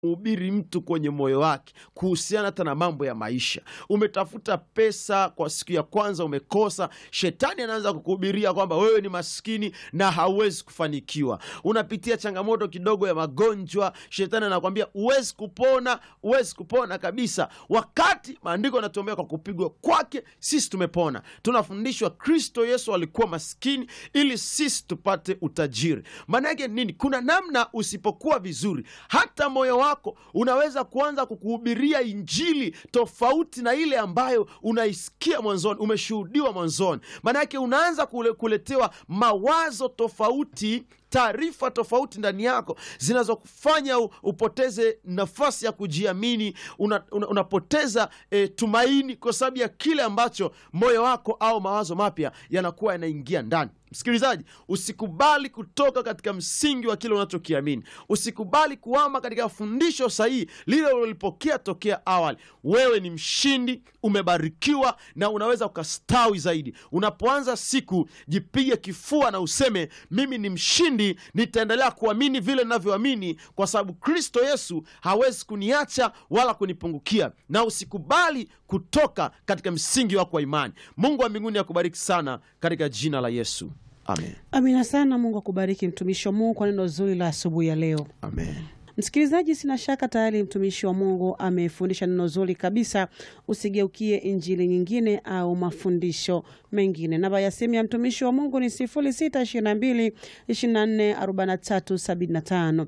mhubiri mtu kwenye moyo wake kuhusiana hata na mambo ya maisha. Umetafuta pesa kwa siku ya kwanza umekosa, shetani anaanza kukuhubiria kwamba wewe ni maskini na hauwezi kufanikiwa. Unapitia changamoto kidogo ya magonjwa, shetani anakwambia huwezi kupona, huwezi kupona kabisa, wakati maandiko yanatuombea kwa kupigwa kwake sisi tumepona. Tunafundishwa Kristo Yesu alikuwa maskini ili sisi tupate utajiri. Maana yake nini? Kuna namna usipokuwa vizuri, hata moyo wako unaweza kuanza kukuhubiria injili tofauti na ile ambayo unaisikia mwanzoni, umeshuhudiwa mwanzoni. Maana yake unaanza kule, kuletewa mawazo tofauti taarifa tofauti ndani yako zinazokufanya upoteze nafasi ya kujiamini. Una, una, unapoteza e, tumaini kwa sababu ya kile ambacho moyo wako au mawazo mapya yanakuwa yanaingia ndani. Msikilizaji, usikubali kutoka katika msingi wa kile unachokiamini. Usikubali kuama katika fundisho sahihi lile ulilopokea tokea awali. Wewe ni mshindi, umebarikiwa na unaweza ukastawi zaidi. Unapoanza siku, jipige kifua na useme, mimi ni mshindi, nitaendelea kuamini vile ninavyoamini, kwa sababu Kristo Yesu hawezi kuniacha wala kunipungukia. Na usikubali kutoka katika msingi wako wa imani. Mungu wa mbinguni akubariki sana katika jina la Yesu. Amen. Amina sana. Mungu akubariki mtumishi wa Mungu kwa neno zuri la asubuhi ya leo. Amen. Msikilizaji, sina shaka tayari mtumishi wa Mungu amefundisha neno zuri kabisa. Usigeukie injili nyingine au mafundisho mengine. Namba ya simu ya mtumishi wa Mungu ni 0622 24 43 75,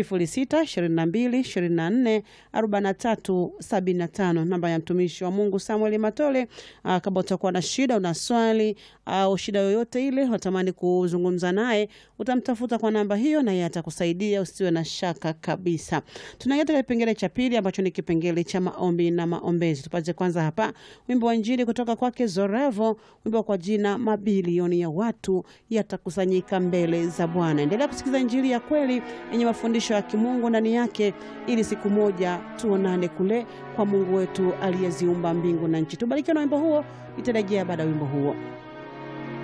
0622 24 43 75. Namba ya mtumishi wa Mungu Samuel Matole. Aa, kama utakuwa na shida, una swali au shida yoyote ile unatamani kuzungumza naye, utamtafuta kwa namba hiyo na yeye atakusaidia, usiwe na shaka kabisa. Tunaingia katika kipengele cha pili ambacho ni kipengele cha maombi na maombezi. Tupate kwanza hapa wimbo wa Injili kutoka kwake Zorevo, wimbo kwa jina mabilioni ya watu yatakusanyika mbele za Bwana. Endelea kusikiliza Injili ya kweli yenye mafundisho ya kimungu ndani yake, ili siku moja tuonane kule kwa Mungu wetu aliyeziumba mbingu na nchi. Tubarikiwe na wimbo huo, itarejea baada ya wimbo huo.